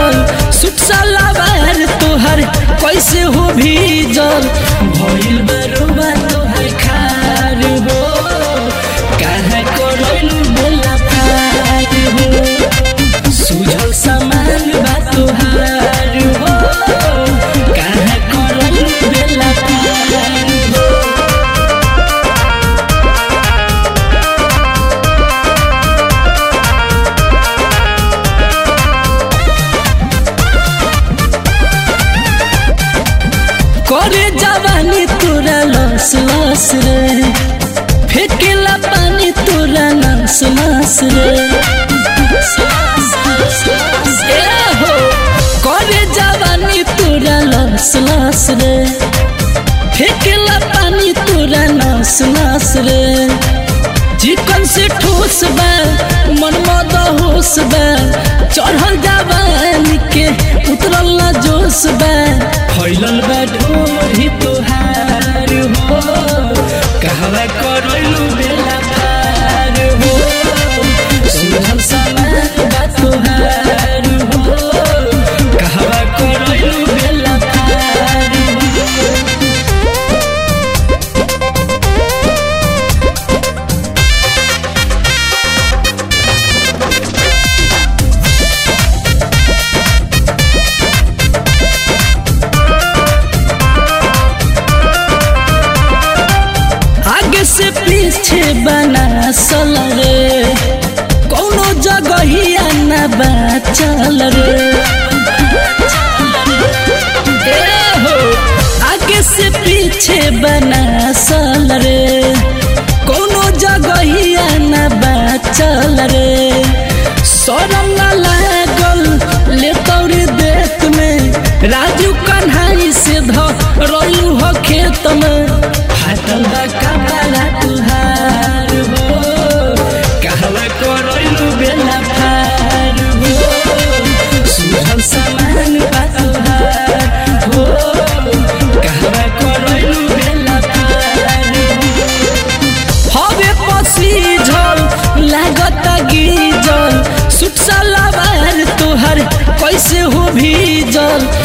गीजल सुट सलावार तोहर कैसे हो भीजल भइल बरुबा तोहर खार हो काहे करैलू बेला पार हो सुझल समान बा तोहार हो काहे करैलू बेला पार हो करे जवानी तोरा लस लस रे फेकेला पानी तोरा नस नस रे ए हो करे जवानी तोरा लस लस रे फेकेला पानी तोरा नस नस रे चिकन से ठोस बा मन मद होश बा चढ़ल जवानी के उतरल ना जोश बा फैलल बा ढोरी तोहार हो कहवा करैलू बेला पार हो सुझल समान बा तोहार हो कहवा करैलू बेला पार हो आगे से पीछे बना रे कोनो जगहिया न बचल रे ए हो आगे से पीछे बना रे कोनो जगहिया न बचल रे शरम न लागल ले तौरी देत में राजू कन्हाई से ध रलू हो खेत में फाटल बा कपड़ा तुहार हो कहवा करलू बेला फार हो सुझल समान बा तुहार हो कहवा करलू बेला फार हो हवे पसी झल लागत गीजल सुट सलावार तोहर कैसे हो भीजल